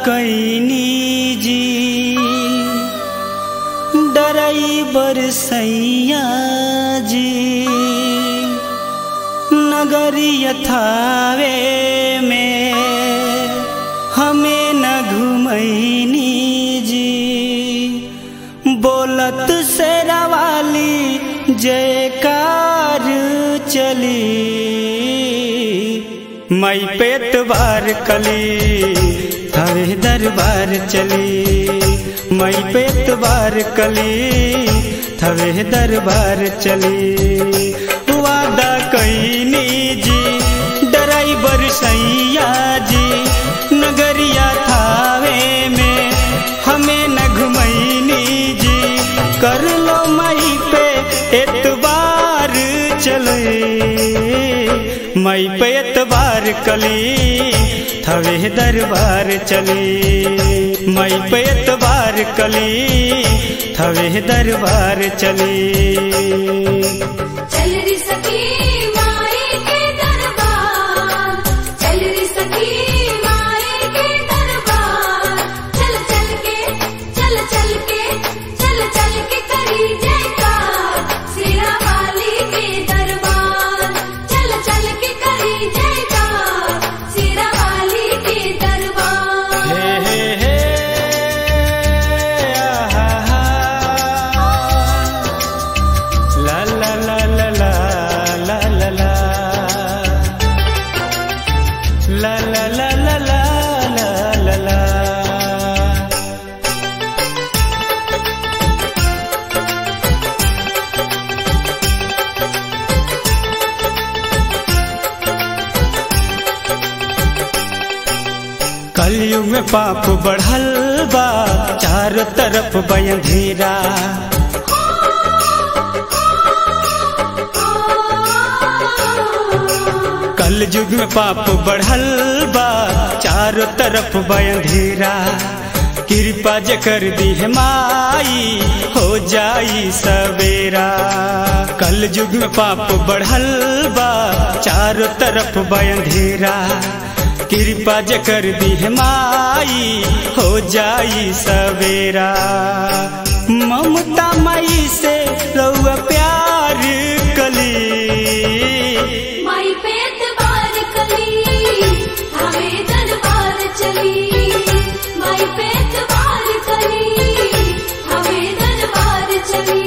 कैनी जी डराइबर सैया जी नगरी यथावे में हमें न घुमैनी जी बोलत से रवाली जयकार चली मई पेट बार कली हवे दरबार चली मई पेट बार कली थवे दरबार चली वादा कैनी जी डराइबर सैया जी नगरिया थावे में हमें न घुमैनी जी कर लो मई पे एतबार चले मई पे एतबार कली थवे दरबार चली मई पे एतबार कली थवे दरबार चली चल री सखी माई के दरबार चल री सखी माई के दरबार चल चल के चल चल के चल चल के करी जयकार सिरा वाली के दरबार चल चल के करी जयकार सिरा वाली के दरबार हे हे हे आहा हा ला ला ला ला ला ला ला ला ला ला ला ला ला ला ला ला कलयुग में पाप बढ़ल बा चारों तरफ बयंधीरा कल युग में पाप बढ़ल बा चारों तरफ बयंधीरा कृपा जे कर दी है माई हो जाई सवेरा कल युग में पाप बढ़ल बा चारों तरफ बयंधीरा कृपा जे कर दी है माई हो जाई सवेरा ममता माई से रउआ प्यार कली माई पे एतबार कली हमें दरबार चली माई पे एतबार कली हमें दरबार चली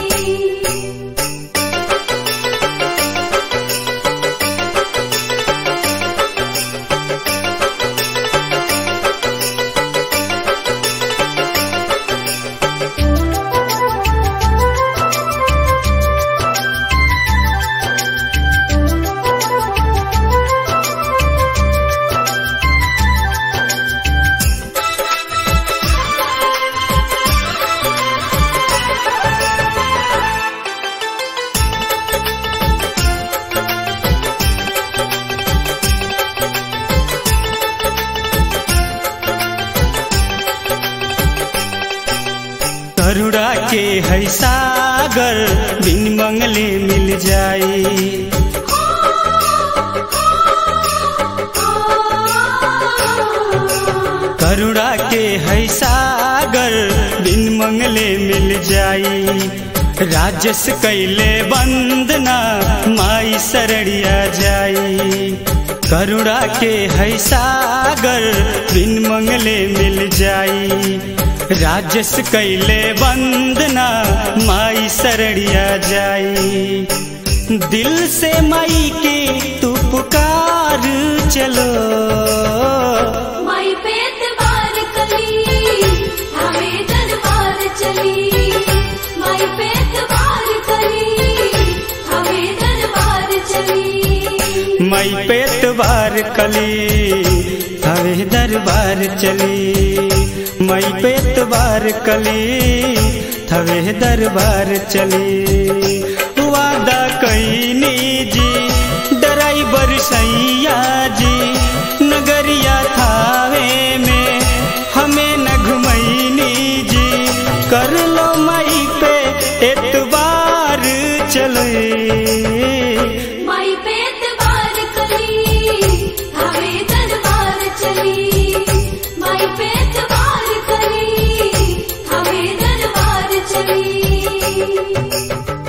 करुणा के है सागर बिन मंगले मिल जाई करुणा के है सागर बिन मंगले मिल जाई राजस कैले वंदना माई शरणिया जाई करुणा के है सागर बिन मंगले मिल जाई राजस कैले वंदना माई शरणिया जाई दिल से माई के तू पुकार चलो माई पे एतबार कली हमें दरबार चली माई पे एतबार कली हमें दरबार चली मई पेट बार कली हवे दरबार चली मई पेट बार कली थवे दरबार चली वादा कैनी जी डराइबर सैया जी नगरिया थावे में हमें न घुमैनी जी कर लो मई पे एतबार चले माई पे एतबार कली हमें दरबार चली माई माई पे एतबार करी हमें दरबार चली